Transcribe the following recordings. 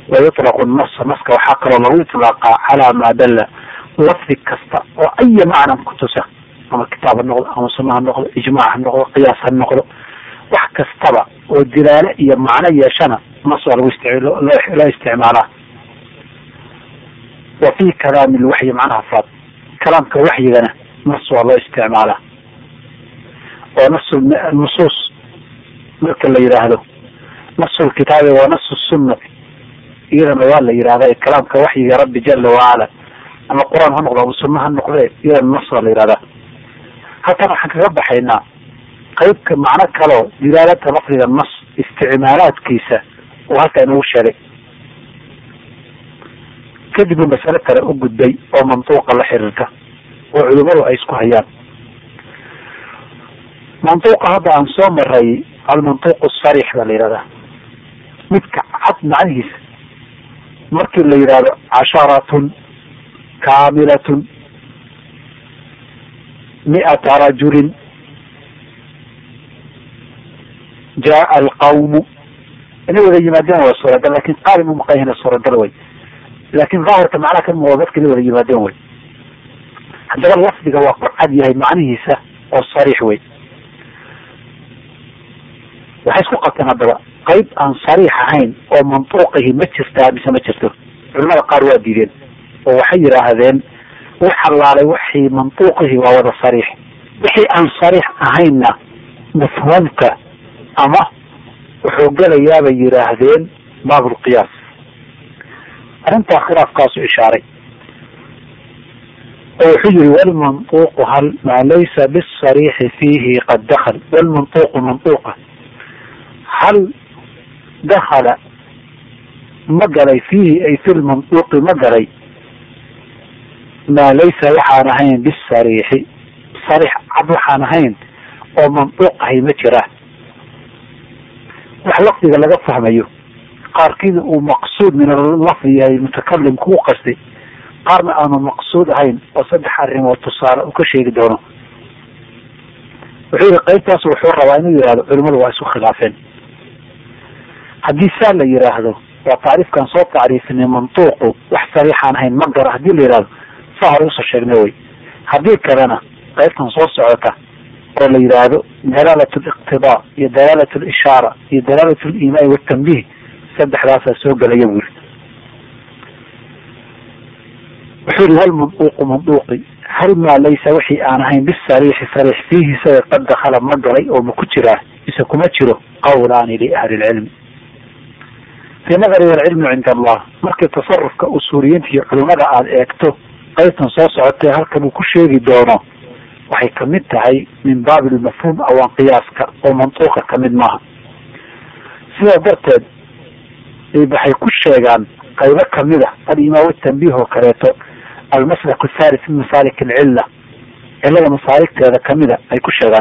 wayutlaqu nasa naska waxaa kaloo lagu iطlaaqaa calaa maa dalla lafdi kasta oo aya macnan kutusa ama kitaab ha noqdo ama suna ha noqdo ijmaac ha noqdo qiyaas ha noqdo wax kastaba oo dilaale iyo macno yeeshana nas waa lagu loo isticmaalaa wa fi kalaami lwaxyi macnaha faad kalaamka waxyigana nas waa loo isticmaalaa oo nas nusuus marka la yidhaahdo nasu lkitaabi waa nasu sunnati iyadana waa la yidhahda kalaamka waxyiga rabbi jala wacala ama qur-aan ha noqdo ama sunna ha noqde iyadana nas waa la yidhahdaa halkan waxaan kaga baxaynaa qaybka macno kaleo dilaalata lafdiga nas isticmaalaadkiisa uu halka inagu sheegay kadib uu masale kale u gudbay oo mantuuqa la xiriirta oo culimadu ay isku hayaan mantuuqa hadda aan soo maray almantuuq sarix baa la yihahdaa midka cad macnihiisa markii la yidhahdo casharatun kaamilatun mi'ata rajulin jaa alqawmu inay wada yimaadeen waa suuragal lakin qaali ma maqanyahina suuragal way laakin daahirka macnaha ka muuqda dadka inay wada yimaadeen way haddaba lafdiga waa ku cad yahay macnihiisa oo sariix wey waxay isku qabteen haddaba qayb aan sariix ahayn oo mantuuqihi ma jirtaa mise ma jirto culimada qaar waa diideen oo waxay yidhaahdeen wax halaalay waxii mantuuqihi waa wada sariix wixii aan sariix ahaynna mafhuumka ama wuxuu gelayaabay yidhaahdeen baabulqiyaas arrintaa khilaafkaasu ishaaray oo wuxuu yihi walmantuuqu hal maa laysa bisariixi fiihi qad dakal walmantuuqu mantuuqa hal dakala ma galay fiihi ay fi lmantuuqi ma galay maa laysa waxaan ahayn bisariixi sariix cad waxaan ahayn oo mantuuq ahay ma jiraan wax lafdiga laga fahmayo qaarkiida uu maqsuud min alafdi yahay mutakalimku u qastay qaarna aanu maqsuud ahayn oo saddex arrimood tusaale uu ka sheegi doono wuxuu yihi qaybtaas wuxuu rabaa inuu yihahdo culimadu waa isku khilaafeen haddii saa la yidhaahdo waa tacriifkan soo tacriifinay mantuuqu wax sariixaan ahayn ma gara hadii la yidhahdo saa hore usoo sheegnay wey haddii kalena qaybtan soo socota oo la yidhaahdo dalaalat liqtidaa iyo dalaalat lishaara iyo dalaalat limaai watanbiih saddexdaasaa soo gelaya bu yiri wuxuu yihi hal manduuqu manduuqi hal maa laysa wixii aan ahayn bisariixi sariix fiihi isaga qad dakala ma galay oo ma ku jiraa mise kuma jiro qawlaani liahli lcilmi fii nadari alcilmu cinda allah markii tasarufka usuuliyiinta iyo culimada aada eegto qaybtan soo socotee halkan uu ku sheegi doono waxay kamid tahay min baabi lmafhuum awaan qiyaaska oo mantuuqa kamid maaha sidaa darteed waxay ku sheegaan qaybo kamid a alimaam tanbiih oo kaleeto almaslak thalith min masaalik alcilla cilada masaaligteeda kamida ay ku sheegaan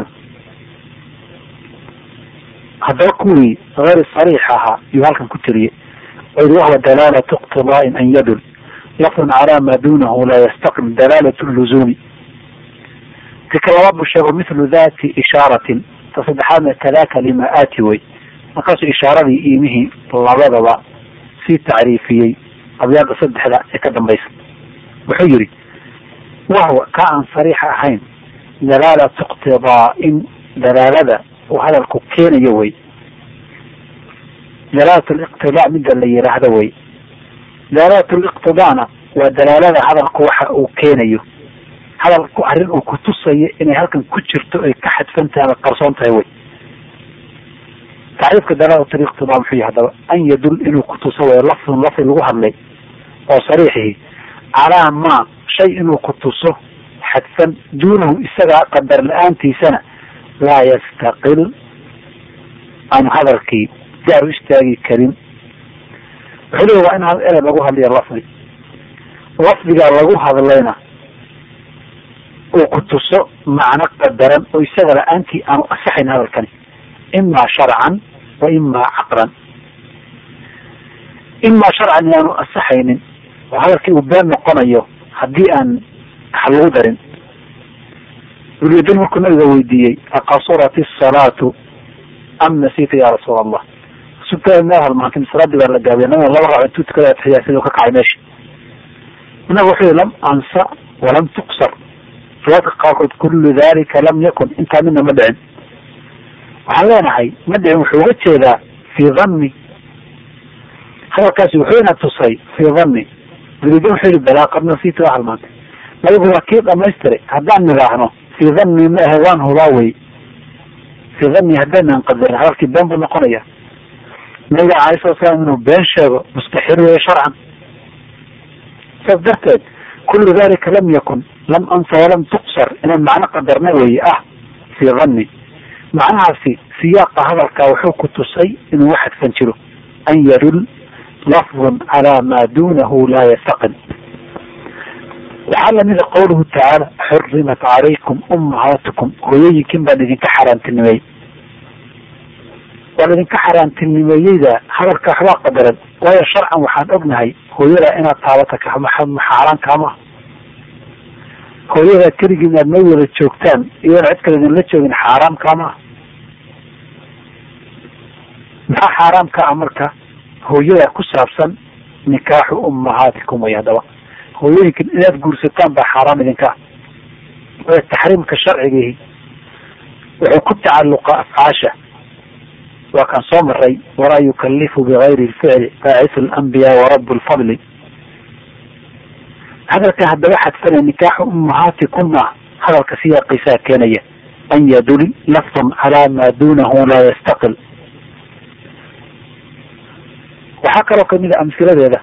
haddaba kuwii hayr sariix ahaa iyuu halkan ku tiriyey oo yidhi wahwa dalaalatu iqtidaain an yadul lafdun calaa maa duunahu laa yastaqim dalaalat luzuumi tika labaad buu sheego mithlu dati ishaaratin ta saddexaadna kadaka lima aati wey markaasuu ishaaradii iimihii labadaba sii tacriifiyey abyaada saddexda ee ka dambaysa wuxuu yihi wahwa ka aan sariixa ahayn dalaalatu iqtidaa'in dalaalada uu hadalku keenayo wey dalaalat liqtidaa midda la yidhaahdo wey dalaalat liqtidaana waa dalaalada hadalku waxa uu keenayo hadalku arrin uu kutusayo inay halkan ku jirto ay ka xadfan tahay ama qarsoon tahay wey tacriifka dalaalat liqtidaa muxuu yahay hadaba an yadul inuu kutuso way lafdun lafdi lagu hadlay oo sariixihi calaa maa shay inuu kutuso xadfan duunahu isagaa qadar la-aantiisana laa yastaqil aan hadalkii gaar u istaagi karin wuxuu leeya waa in erey lagu hadlayo lafdi lafdigaa lagu hadlayna uu kutuso macno qadaran oo isaga la-aantii aanu asaxayn hadalkani imaa sharcan wa imaa caqlan imaa sharcan inaanu asaxaynin oo hadalkii uu been noqonayo haddii aan wax lagu darin ulyadin markuu nabiga weydiiyey aqasurat isalaatu am nasiita ya rasuul allah sugtaa meel halmaantay masalaadii baa la gaabiya nabiga laba raac intuu tukada atixiyaa siduu ka kacay meesha inaga wuxuu yihi lam ansa walam tuqsar riwaadka qaarkood kullu dalika lam yakun intaa midna ma dhicin waxaan leenahay ma dhicin wuxuu uga jeedaa fii dhanni hadalkaasi wuxuu ina tusay fii dhanni dalidan wuxuu yihi balaa qad nasiitu waa halmaantay nabigu waa kii dhamaystiray haddaan nidhaahno fii dhanni ma ahe waan hubaa wey fii dhanni haddaynan qadarin hadalkii been buu noqonaya nabiga alay sala slam inuu been sheego mustaxiil weeye sharcan saas darteed kullu dalika lam yakun lam ansa walam tuqsar inaan macno qadarna weeye ah fii dhanni macnahaasi siyaaqa hadalkaa wuxuu ku tusay inuu waxadfan jiro an yadul lafdun calaa maa duunahu laa yastaqil waxaa lamida qawluhu tacaala xurimat calaykum ummahaatukum hooyooyinkin baan idinka xaaraantinimeeyey waan idinka xaaraantinimeeyeyda hadalka waxbaa qadaran waayo sharcan waxaan ognahay hooyada inaad taabata xaaraan kaama hooyada keligii inaad ma wada joogtaan iyadoona cid kale idinla joogin xaaraam kaama ah maxaa xaaraam ka ah marka hooyada ku saabsan nikaaxu ummahaatikum way haddaba hooyooyinkan inaad guursataan baa xaaraam idinka ah waayo taxriimka sharcigihi wuxuu ku tacalluqa afcaasha waa kaan soo maray walaa yukalifu bigayri lficli baacisu alambiyaa warabu lfadli hadalka haddaba xadfana nikaaxu ummahaatikumna hadalka siyaaqiisaa keenaya an yadul lafdun calaa maa duunahu laa yastaqil waxaa kaloo kamid a amhiladeeda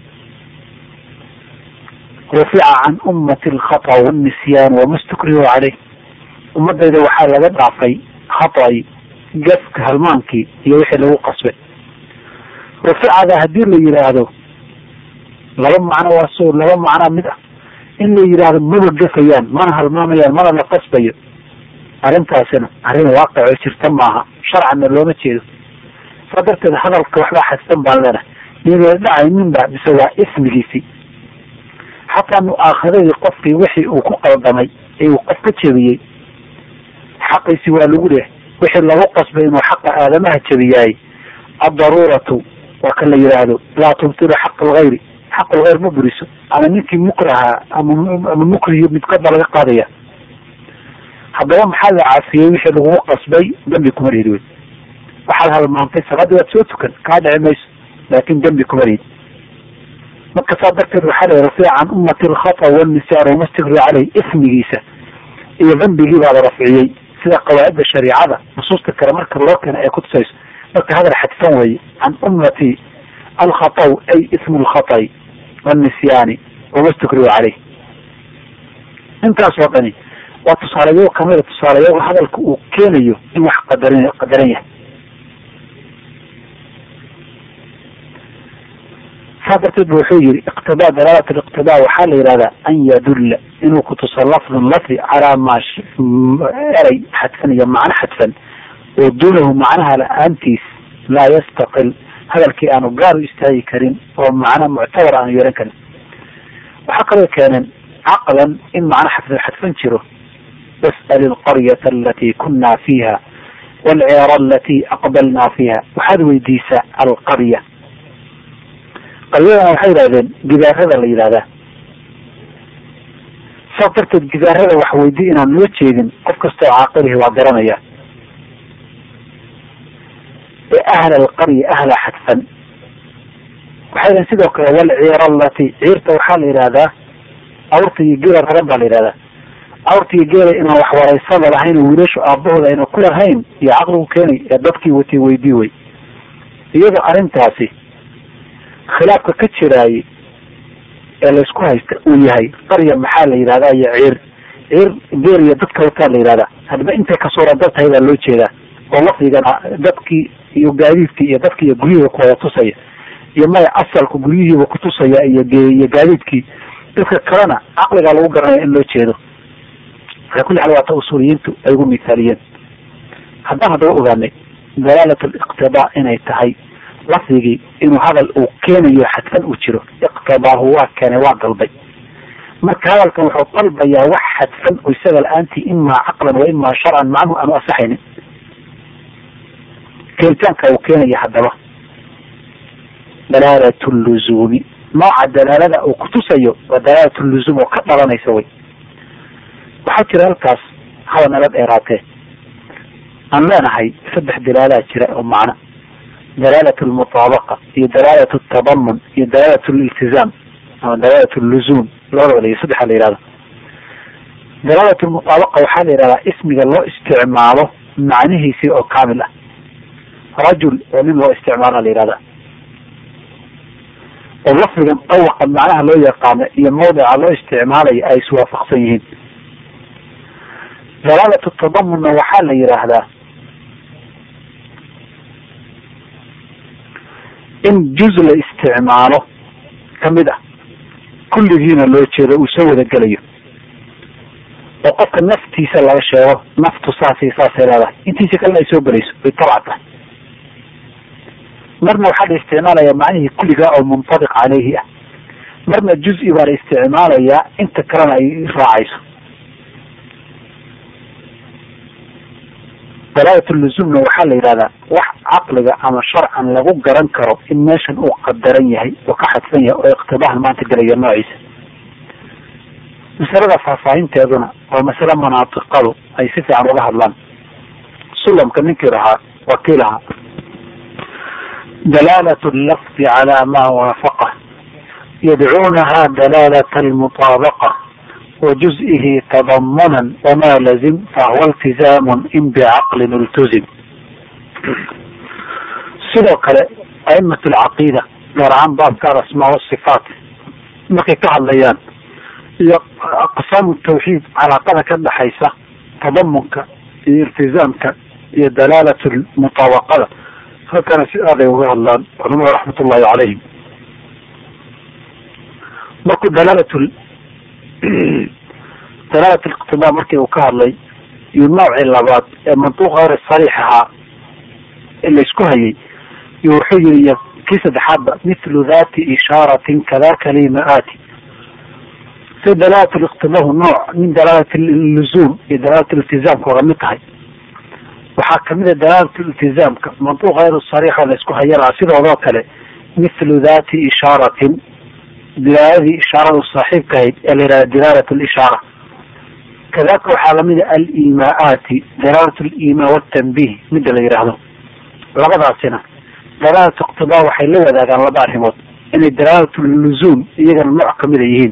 rufica can ummati alkhata wاnnisyaan wama stukrihu caleyh ummadayda waxaa laga dhaafay khaطai gafka halmaankii iyo wixii lagu qasbay ruficada haddii la yidhaahdo laba macno waa so laba macnaa mid ah in la yidhaahdo maba gafayaan mana halmaamayaan mana la qasbayo arrintaasina arrin waaqicoo jirta maaha sharcanna looma jeedo saa darteed hadalka waxbaa xadsan baan leenahay nina dhacayninba mise waa ismigiisii xataa mu-aakhadadii qofkii wixii uu ku qaldamay ee uu qof ka jebiyey xaqiisi waa lagu leehay wixii lagu qasbay inuu xaqa aadamaha jebiyaay addaruuratu waa kan la yidhaahdo laa tubtilu xaq algayri xaq algayr ma buriso ama ninkii mukraha ama ama mukriyo midkoodba laga qaadaya haddaba maxaa la caafiyey wixii lagugu qasbay dambi kuma rihid wey waxaad halmaantay salaadii waad soo tukan kaa dhici mayso laakin dembi kuma rihid marka saa darteed waxaa la rafiic can ummati alkhata walnisyaan wamastikri caleyh ismigiisa iyo dambigii baa la rafciyey sida qawaa'idda shariicada nusuusta kale marka loo keena ay kutusayso marka hadal xadfan weeye can ummati alkhataw ay ismu lkhatai wnisyaani wamastukrihu caleyh intaas oo dhani waa tusaalayo kamida tusaalayaga hadalka uu keenayo in wax qadaran qadaran yahay saa darteed bu wuxuu yihi iqtidaa dalaalat liqtidaa waxaa la yihahdaa an yadulla inuu kutuso lafdun lafdi calaa maa eray xadfan iyo macno xadfan oo duunahu macnaha la-aantiis laa yastaqil hadalkii aanu gaar u istaagi karin oo macno muctabar aanu yeelan karin waxaa kaloo keeneen caqlan in macno xadfan xadfan jiro was'al ilqaryata alatii kunaa fiiha walceera alatii aqbalnaa fiiha waxaad weydiisaa alqarya qaryadana waxay yidhahdeen gidaarada la yidhahdaa saas darteed gidaarada wax weydi inaan loo jeedin qof kastoo caaqilihi waa garanaya ee ahla alqarya ahla xadfan waxay yidhahen sidoo kale walciira alati ciirta waxaa la yidhahdaa awrta iyo geela raran baa la yidhahdaa awrta iyo geela inaan wax waraysada lahayn oo wiilashu aabahooda ayna ku lahayn iyo caqligu keenay ee dadkii watay weydii wey iyadoo arrintaasi khilaafka ka jiraayey ee laysku haysta uu yahay qarya maxaa la yidhahdaa iyo ciir ciir geel iyo dadka wataa la yidhahdaa hadba intay ka suuragal tahay baa loo jeedaa oo lafdigana dadkii iyo gaadiidkii iyo dadki iyo guryihiiba kuwada tusaya iyo maya asalku guryihiiba kutusaya iyo iyo gaadiidkii dadka kalena caqligaa lagu garanaya in loo jeedo ala kulli xaal waata usuuliyiintu ay ugu mithaaliyeen haddaan haddaba ogaanay dalaalat liqtidaa inay tahay lafdigii inuu hadal uu keenayo xadfan uu jiro iqtidaahu waa keenay waa dalbay marka hadalkan wuxuu dalbayaa wax xadfan oo isaga la-aantii imaa caqlan wa imaa sharcan macnuhu aanu asaxaynin keenitaanka uu keenaya haddaba dalaalat luzuumi nooca dalaalada uu kutusayo waa dalaalat luzuum oo ka dhalanaysa wey waxaa jira halkaas haba nala dheeraatee aan leenahay saddex dalaalaa jira oo macno dalaalat lmutaabaqa iyo dalaalat tadamun iyo dalaalat liltizaam ama dalaalat luzuum labadaba la saddexa la yihahda dalaalat lmutaabaqa waxaa la yihahdaa ismiga loo isticmaalo macnihiisii oo kaamil ah rajul oo nin loo isticmaala la yihahda oo lafdigan dawaqa macnaha loo yaqaano iyo mawdica loo isticmaalayo ay iswaafaqsan yihiin dalaalat tadamunna waxaa la yidhaahdaa in juz la isticmaalo kamid ah kulligiina loo jeedo uu soo wada gelayo oo qofka naftiisa laga sheego naftu saasi saasay leedahay intiisa kalena ay soo gelayso way tabca tahay marna waxaa la isticmaalayaa macnihii kulligaa oo muntabiq caleyhi ah marna juz-i baa la isticmaalayaa inta kalena ay raacayso dalaalat luzumna waxaa la yidhahdaa wax caqliga ama sharcan lagu garan karo in meeshan uu qadaran yahay oo ka xadsan yahay oo iqtibaahan maanta gelaya noociisa masalada faahfaahinteeduna waa masale manaatiqadu ay si fiican uga hadlaan sulamka ninkii lahaa waa kii lahaa dalaalat lafdi calaa maa waafaqa yadcuunaha dalaalat almutaabaqa wajuz'ihi tadamunan wamaa lazim fahuwa iltizaamun in bicaqlin iltuzim sidoo kale a'imat alcaqiida gaar ahaan baabka alasmaa wasifaat markay ka hadlayaan iyo aqsaamu tawxiid calaaqada ka dhexaysa tadamunka iyo iltizaamka iyo dalaalat mutaabaqada halkana si aaday uga hadlaan culamada raxmat ullahi calayhim markuu dalaalat dalaalat liqtibaa markii uu ka hadlay iyo noocii labaad ee mantuuq hayr sariix ahaa ee laysku hayay iyo wuxuu yiri kii saddexaadba mithlu dhati ishaaratin kada kalimaati si dalaalat liqtibaahu nooc min dalaalat luzuum iyo dalaalat iltizaamka oga mid tahay waxaa kamid a dalaalat iltizaamka mantuuq hayr sariixa laysku hayana sidoodoo kale mithlu dhati ishaaratin dilaaladii ishaarada saaxiibka ahayd ee la yihahda dilaalat lishaara kadalika waxaa lamid a alimaati dalaalat limaa watanbih mida la yidhaahdo labadaasina dalaalat iqtibaa waxay la wadaagaan laba arrimood inay dalaalat luzuum iyagana nooc kamida yihiin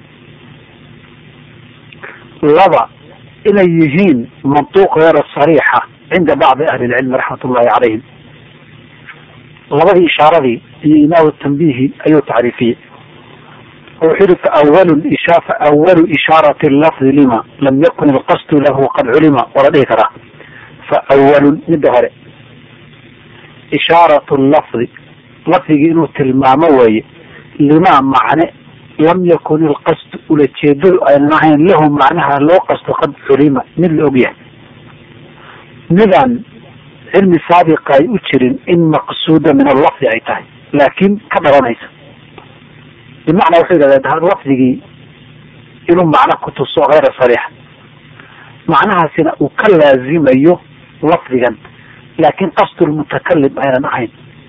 laba inay yihiin mantuuq heera sariixa cinda bacdi ahli lcilmi raxmat ullahi calayhim labadii ishaaradii iyo imaa tanbihi ayuu tacriifiyey wuxuu yihi fawalu isha fawalu ishaarati lafdi lima lam yakun ilqasdu lahu qad culima waa la dhihi karaa faawalun midda hore ishaaratu lafdi lafdigii inuu tilmaamo weeye lima macne lam yakun ilqasdu ulajeedadu aynan ahayn lahu macnaha loo qasto qad culima mid la og yahay midaan cilmi saabiqa ay u jirin in maqsuuda min allafdi ay tahay laakiin ka dhalanaysa bimacnaa wuxuu yidhahda lafdigii inuu macno kutuso hayra sariixa macnahaasina uu ka laazimayo lafdigan laakin qasdulmutakalim aynan ahayn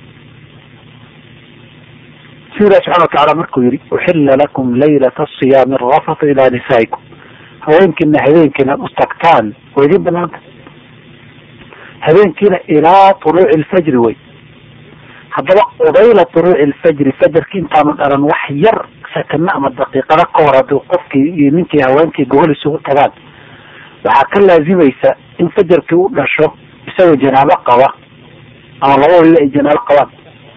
sida ilahi subxana watacala markuu yihi uxila lakum laylata asiyaami arafatu ilaa nisaa'ikum haweenkiina habeenkiina u tagtaan waa idin banaanta habeenkiina ilaa tuluuci lfajri wey haddaba qubayla tuluuci alfajri fajarki intaanu dhalan wax yar sakano ama daqiiqada ka hor haddii qofkii iyo ninkii haweenkii gogol isugu tagaan waxaa ka laazimaysa in fajarkii u dhasho isagoo janaabo qaba ama labadooda ay janaabo qabaan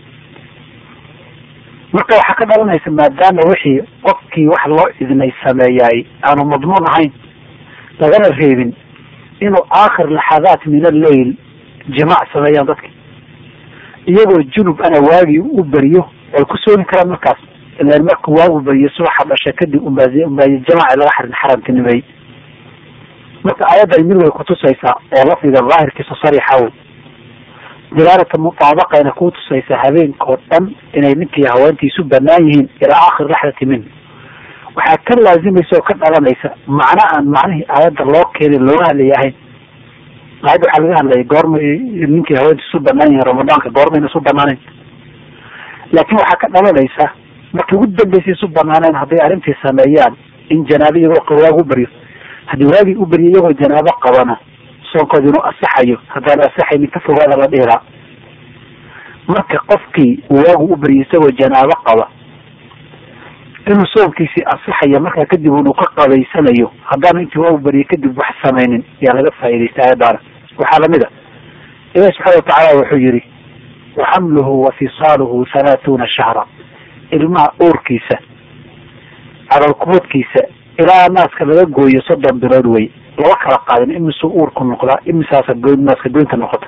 marka waxaa ka dhalanaysa maadaama wixii qofkii wax loo idnay sameeyaay aanu madmuun ahayn lagana reebin inuu aakhir laxadaat min alleyl jimaac sameeyaan dadki iyagoo junub ana waagii u beriyo way ku soomi karaan markaas ilan markuu waagu beriyo subaxa dhasha kadib umbaay umbaay jamaaci laga xarin xaramtinimeey marka aayaddan mid way kutusaysaa oo lafdiga daahirkiisa sariixa dilaalata mutaabaqayna kuu tusaysaa habeenkao dhan inay ninkii haweentiisu banaan yihiin ilaa aakhir laxdati min waxaa ka laazimaysa oo ka dhalanaysa macno aan macnihii aayadda loo keenin looga hadlaya ahayn aayadda waxaa laga hadlayay goorma ninkii haweentiisu banaan yihiin ramadaanka goormayna isu banaanayn laakiin waxaa ka dhalanaysa markii ugu dambeysay isu banaaneen hadday arrintii sameeyaan in janaabo iyagoo waagu baryo haddii waagii u baryo iyagoo janaabo qabana soonkoodi inuu asaxayo haddaan asaxaynin ka fogaada la dhihiraa marka qofkii uu waagu u baryo isagoo janaabo qaba inuu soonkiisii asaxaya markaa kadib inuu ka qabaysanayo haddaanu intii waagu baryo kadib wax samaynin yaa laga faa'iidaysta ayadaana waxaa lamid a ilahi subxaana watacaala wuxuu yihi waxamluhu wa fisaaluhu halaathuuna shahra ilmaha uurkiisa calolkuboodkiisa ilaa naaska laga gooyo soddon bilood wey laba kala qaadin imisuu uurku noqdaa imisaasa goyn naaska goynta noqota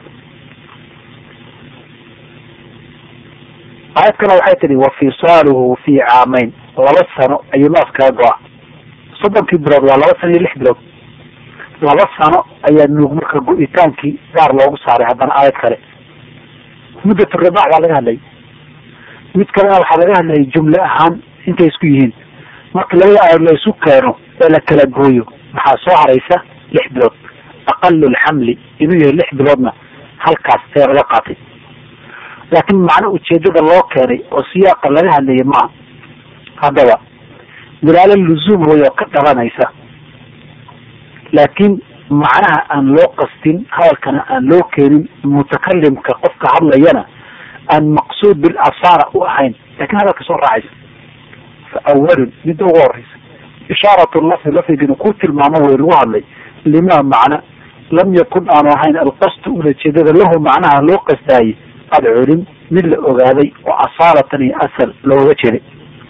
aayad kale waxay tihi wa fisaaluhu fi caamayn laba sano ayuu naaskaga go-a soddonkii bilood waa laba sano iyo lix bilood laba sano ayaa nuug marka go-itaankii gaar loogu saaray haddana aayad kale muddatu ridaac baa laga hadlayay mid kalena waxaa laga hadlayay jumle ahaan intay isku yihiin marka labada aayad la isu keeno ee la kala gooyo maxaa soo haraysa lix bilood aqalu lxamli inuu yahay lix biloodna halkaas ayaa laga qaatay laakiin macno ujeedada loo keenay oo siyaaqa laga hadlayay maaha haddaba dalaalo luzuum way oo ka dhalanaysa laakiin macnaha aan loo qastin hadalkana aan loo keenin mutakalimka qofka hadlayana aan maqsuud bilasaara u ahayn lakin hadalka soo raacaysa fa awalun midda ugu horeysa ishaarat lafdi lafdigina ku tilmaamo way lagu hadlay lima macna lam yakun aanu ahayn alqasdu ulajeedada lahu macnaha loo qasdaayey ad culim mid la ogaaday oo asaalatan iyo asal looga jeeday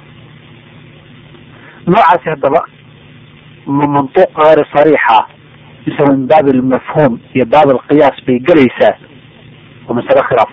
noocaasi haddaba ma mantuuq gayr sariixa mise min baab almafhuum iyo baab alqiyaas bay gelaysaa waa masale khilaaf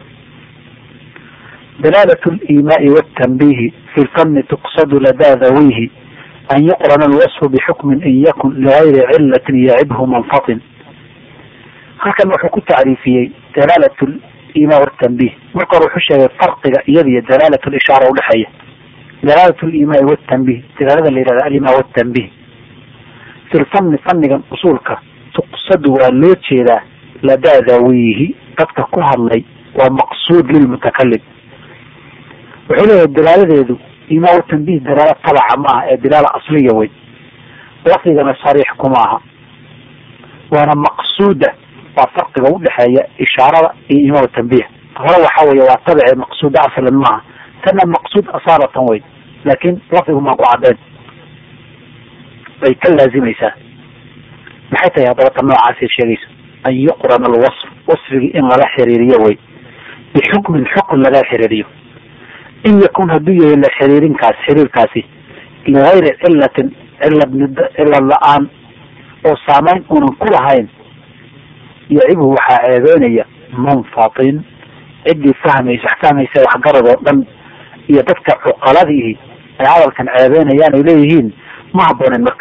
dalaalat limaai wtanbihi fi lfani tuqsadu ladaa dawihi an yuqrana alwasfu bixukmin in yakun ligayri cilatin yacibhu manfatin halkan wuxuu ku tacriifiyey dalaalat limaa wtanbih marka hore wuxuu sheegay farqiga iyada iyo dalaalat lishaara udhexeeya dalaalat limaai wtanbih dalaalada la yihahda alimaa wtanbih fi lfani fanigan usuulka tuqsadu waa loo jeedaa ladaa dawihi dadka ku hadlay waa maqsuud lilmutakalim wuxuu leeyahay dalaaladeedu imaa tanbih dalaala tabaca maaha ee dalaala asliya wey lafdigana sariix kuma aha waana maqsuuda waa farqiga udhexeeya ishaarada iyo imaa tanbih hore waxa weye waa tabice maqsuuda aslan maaha tana maqsuud asaalatan wey laakin lafdigu maa ku cadeen bay ka laazimaysaa maxay tahay haddaba ta noocaasay sheegayso an yuqrana alwasf wasfigii in lala xiriiriyo wey bixukmin xukun laga xiriiriyo in yakun hadduu yahay la xiriirinkaas xiriirkaasi ligayri cilatin cilad mid cilad la-aan oo saameyn unan ku lahayn yacibhu waxaa ceebeynaya manfatin ciddii fahmaysa fahmaysa waxgarad oo dhan iyo dadka cuqaladiihi ay hadalkan ceebeynayaan ay leeyihiin ma habboonen marka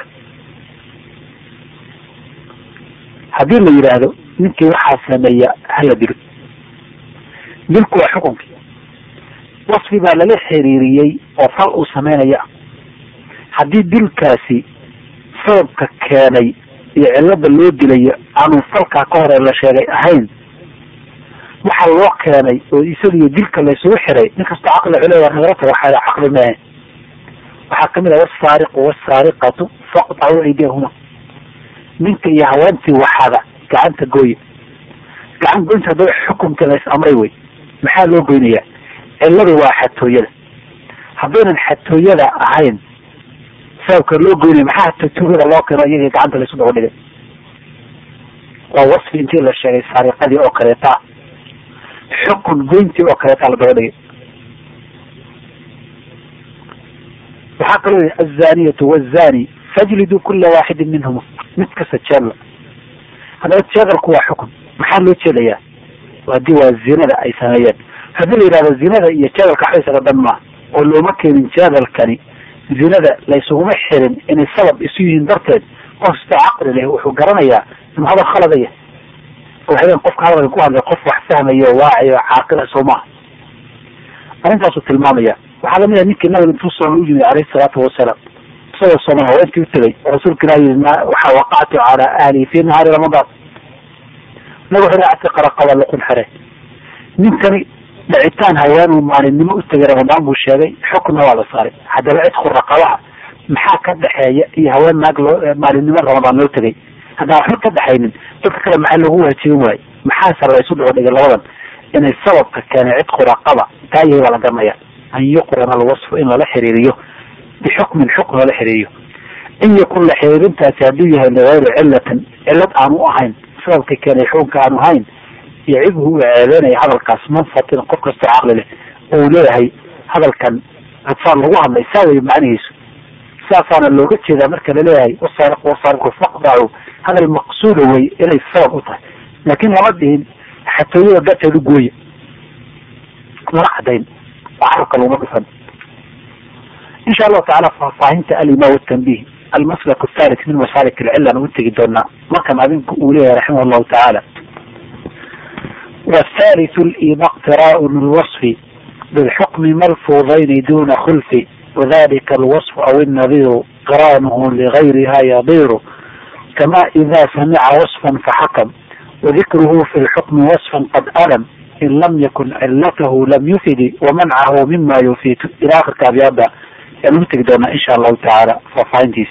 haddii la yidhaahdo ninkii waxaa sameeya hala dilo dilku waa xukunkii wasfi baa lala xiriiriyey oo fal uu sameynaya haddii dilkaasi sababka keenay iyo cilada loo dilayo aanu falkaa ka hore la sheegay ahayn waxa loo keenay oo isagiyo dilka laysugu xiray nin kastoo caqli culeya nagarata waxaa caqli maahe waxaa kamid ah wasaariqu wasaariqatu faqtacu aydiyahuma ninka iyo haweentii waxada gacanta gooya gacan goynta haddaba xukumka lays amray wey maxaa loo goynayaa ciladu waa xatooyada haddaynan xatooyada ahayn sababka loo goynaya maxaa xatooyada loo keeno iyaga gacanta laysu daba dhigay waa wasfi intii la sheegay saariqadii oo kaleeta xukun goyntii oo kaleeta la daba dhigay waxaa kaloo yihi azaniyatu wazani fajlidu kula waaxidin minhuma mid kasta jeedla haddaba jeedalku waa xukun maxaa loo jeedayaa hadii waa zinada ay sameeyeen haddii la yidhahdo zinada iyo jeedalka waxba isaga dhan maaha oo looma keenin jeedalkani zinada laysuguma xirin inay sabab isu yihiin darteed qof kastoo caqli leh wuxuu garanayaa inuu hadal khaladaya waxaweyan qofka hadalka ku hadlay qof wax fahmaya oo waaciy oo caaqila soo maaha arrintaasuu tilmaamaya waxaa lamid ah ninkii nabiga intuu sooma u yimid caleyhi salaatu wasalaam isagoo sooma haweenkii u tegay oo rasuulka ilahi yii waxaa waqactu calaa ahli fi nahaari ramadaan nabi wuxuu atiqa raqaba luqun xere ninkani dhacitaan haweenuu maalinimo u tegay ramadaan buu sheegay xukna waa la saaray haddaba cidku raqabaha maxaa ka dhexeeya iyo haween naag loo maalinimo ramadaan loo tegay haddaan waxba ka dhexaynin dadka kale maxaa loogu waajibin waaye maxaase la isu dhigo dhigay labadan inay sababka keenay cidku raqaba taa yahay baa la garanaya an yuqrana alwasfu in lala xiriiriyo bixukmin xukm lala xiriiriyo in yakun la xiriirintaasi hadduu yahay ligayri cilatin cilad aanu ahayn sababka keenay xukunka aanu ahayn yacibhu uu ceebeynaya hadalkaas manfatin qof kastoo caqli leh oo uu leeyahay hadalkan adfaan lagu hadlay saa wey macnihiisu saasaana looga jeedaa marka laleeyahay wasaariq wasaariqu faqdacu hadal maqsuuda wey inay sabab u tahay laakiin lama dhihin xatooyada darteedu gooya lama cadayn oo carabka laguma dhufan insha allahu tacala faahfaahinta alima watanbih almaslak athalith min masalik alcillan u tegi doonaa markan adinku uu leeyahay raximah allahu tacaala والثالث الإيم اقتراء الوصف بالحكم ملفوظين دون خلف وذلك الوصف أو النظير قرانه لغيرها يضير كما إذا سمع وصفا فحكم وذكره في الحكم وصفا قد ألم إن لم يكن علته لم يفد ومنعه مما يفيد إلى آخر كابيابا المنتج دونا إن شاء الله تعالى ففاينتيس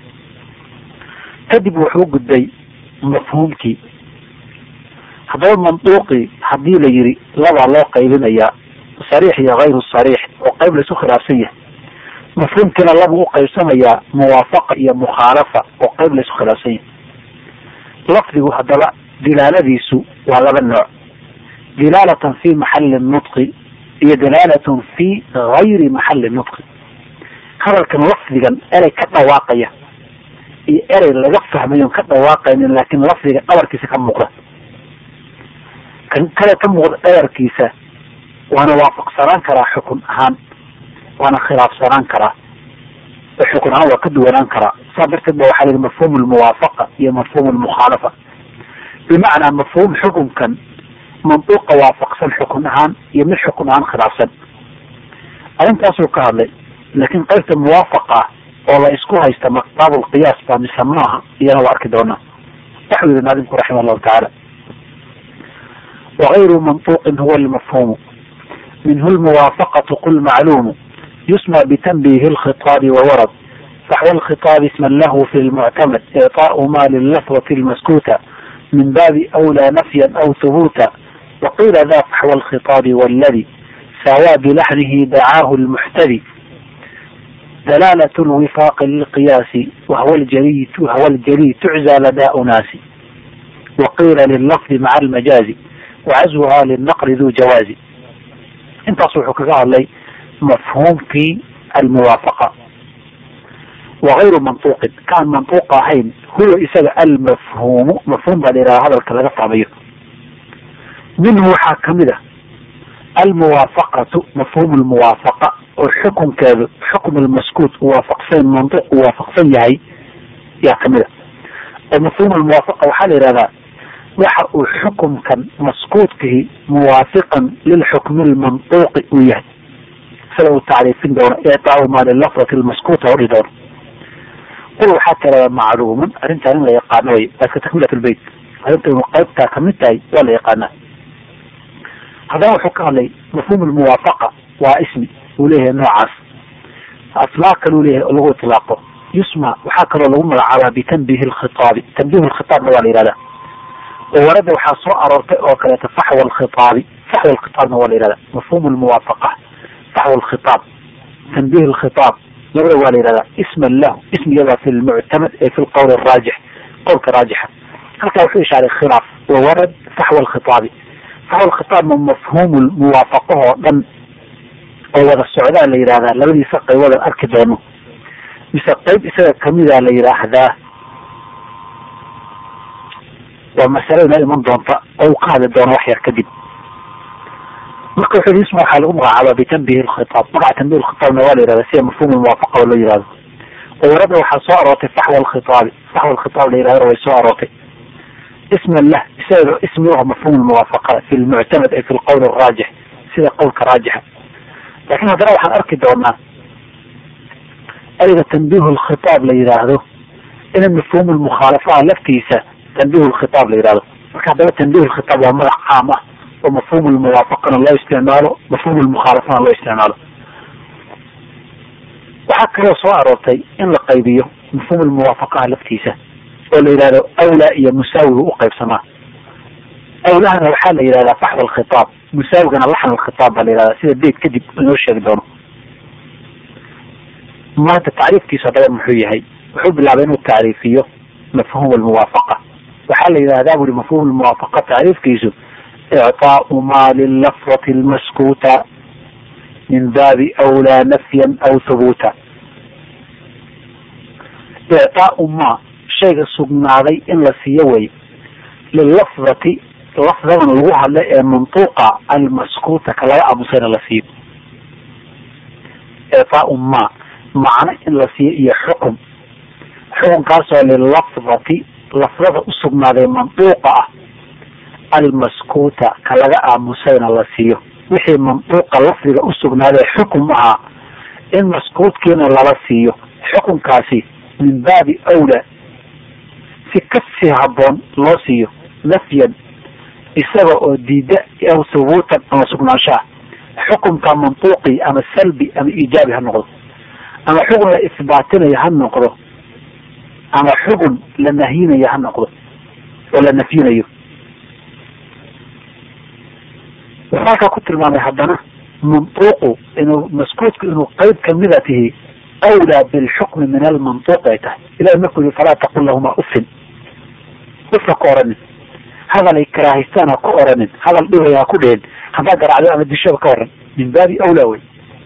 kadib wuxuu gudbay mafhuumkii haddaba manduuqii haddii la yiri labaa loo qaybinayaa sariix iyo hayru sariix oo qayb laisu khilaafsan yahay mafhuumkiina laba u qaybsamayaa muwaafaqa iyo mukhaalafa oo qayb laisu khilaafsan yahay lafdigu haddaba dilaaladiisu waa laba nooc dilaalatan fi maxali nutqi iyo dilaalatun fi gayri maxali nutqi hadalkan lafdigan erey ka dhawaaqaya iyo erey laga fahmayo ka dhawaaqaynin laakiin lafdiga dhabarkiisa ka muuqda kan kale ka muuqda dhabarkiisa waana waafaqsanaan karaa xukun ahaan waana khilaafsanaan karaa oo xukun ahaan waa ka duwanaan karaa saa darteed ba waxaa yihi mafhuum lmuwaafaqa iyo mafhuum lmukhaalafa bimacnaa mafhuum xukunkan manduuqa waafaqsan xukun ahaan iyo mid xukun ahaan khilaafsan arrintaasuu ka hadlay laakiin qaybta muwaafaqa ah oo la isku haysta baab lqiyaas baa mise maaha iyana waa arki doonaa waxuu yihi naadimku raximah allahu tacaala wagayru mantuuqin huwa lmafhuumu minhu lmuwaafaqatu qul macluumu yusmى btanbihi اlkhiطaabi wawarad faxwa اlkhiطaabi isman lahu fi lmuctamad iعطaaءu ma lilafwati اlmaskuuta min baabi أwlى nafya aw hubuuta waqiila da faxwa اlkhiطaabi wاladi saawaa bilaxnihi dacaahu اlmuxtadi دلالة الوفاق للقياس وهو الجلي وهو الجلي تعزى لدى أناس وقيل لللفظ مع المجاز وعزوها للنقل ذو جواز انت صوحك لي مفهوم في الموافقة وغير منطوق كان منطوق هين هو إساء المفهوم مفهوم إلى هذا الكلام الطبيعي منه حاكمده الموافقة مفهوم الموافقة والحكم كذا حكم المسكوت وافقسين منطق وافقسين يهي يا كمدة ومفهوم الموافقة وحال هذا waxa uu xukumkan maskuudkihi muwaafiqan lilxukmi lmantuuqi uu yahay sida uu tacriifin doono ictaau maa lilafdati lmaskuuta odhi doono qul waxaa tirada macluuman arrintaan in la yaqaano way baaska takmilat lbeyt arrinta inu qaybtaa kamid tahay waa la yaqaanaa haddana wuxuu ka hadlay mafhuum lmuwaafaqa waa ismi uu leeyahay noocaas asmaa kaluu leeyahay oo lagu itlaaqo yusma waxaa kaloo lagu magacaabaa bitanbihi lkhitaabi tanbiih lkhitaabna waa la yihahdaa oo warada waxaa soo aroortay oo kaleeto faxwa alkhitaabi faxwa alkhitaabna waa la yihahdaa mafhum lmuwaafaqa faxwa alkhitaab tanbiih alkhitaab labada waa la yihahdaa isman lahu ismigadaa fi lmuctamad ee fi lqowl araajix qowlka raajixa halkaa wuxuu ishaaray khilaaf wa warad faxwa alkhitaabi faxwa alkhitaabna mafhuum muwaafaqahoo dhan oo wada socdaa la yihahdaa labadiisa qaybood arki doono mise qayb isaga kamida la yidhaahdaa waa masale inoo iman doonta oo uu ka hadli doono wax yar kadib marka wuxuu yii isma waxaa lagu magacaabaa bitanbihi lkhitaab magaca tanbihi lkhitaabna waa la yihahda sida mafhum muwaafaqa oo loo yihahdo oo warada waxaa soo aroortay faxwa alkhitaabi faxwa alkhitaab la yihahdo way soo aroortay isman lah isaga ismi u ah mafhum lmuwaafaqa fi lmuctamad ay fi lqowl araajix sida qowlka raajixa lakin haddana waxaan arki doonaa ereyga tanbiih lkhitaab la yihaahdo ina mafhum lmukhaalafaha laftiisa tanbiih lkhitaab la yihahdo marka haddaba tanbiih lkhitaab waa magac caam ah oo mafhuum lmuwaafaqana loo isticmaalo mafhuum lmukhaalafana loo isticmaalo waxaa kaloo soo aroortay in la qaybiyo mafhuum lmuwaafaqaha laftiisa oo la yidhahdo awlaa iyo musaawiga u qaybsamaa awlahana waxaa la yidhahdaa faxd alkhitaab musaawigana laxn alkhitaab baa la yihahdaa sida beyt kadib inoo sheegi doono maanta tacriifkiisu haddaba muxuu yahay wuxuu bilaabay inuu tacriifiyo mafhuum almuwaafaqa waxaa la yidhahdaa buri mafhuum almuwaafaqa tacriifkiisu icطaau ma lilafdati lmaskuuta min baabi awlaa nafyan aw thubuuta icطaau ma shayga sugnaaday in la siiyo way lilafdati lafdadan lagu hadla ee mantuuqa almaskuuta ka laga aamusayna la siiyo icطaau ma macno in la siiyo iyo xukum xukunkaasoo lilafdati lafdada usugnaaday mantuuqa ah almaskuuta ka laga aamusayna la siiyo wixii mantuuqa lafdiga usugnaaday xukum ahaa in maskuutkiina lala siiyo xukunkaasi min baabi awla si kasii haboon loo siiyo nafyan isaga oo diida aw thubuutan ama sugnaanshaha xukunka mantuuqi ama salbi ama iijaabi ha noqdo ama xugun la isbaatinayo ha noqdo ama xugun la nahyinayo ha noqdo oo la nafyinayo wuxuu halkaa ku tilmaamay haddana mantuuqu inuu maskuutku inuu qeyb kamida tihi awlaa bilxukmi min almantuuq ay tahay ilahi markuu yihi falaa taqul lahuma ufin ufa ka oranin hadal ay karaahaystaan ha ku oranin hadal dhibay ha ku dhehen haddaa garacdo ama dishaba ka waran min baabi awlaa wey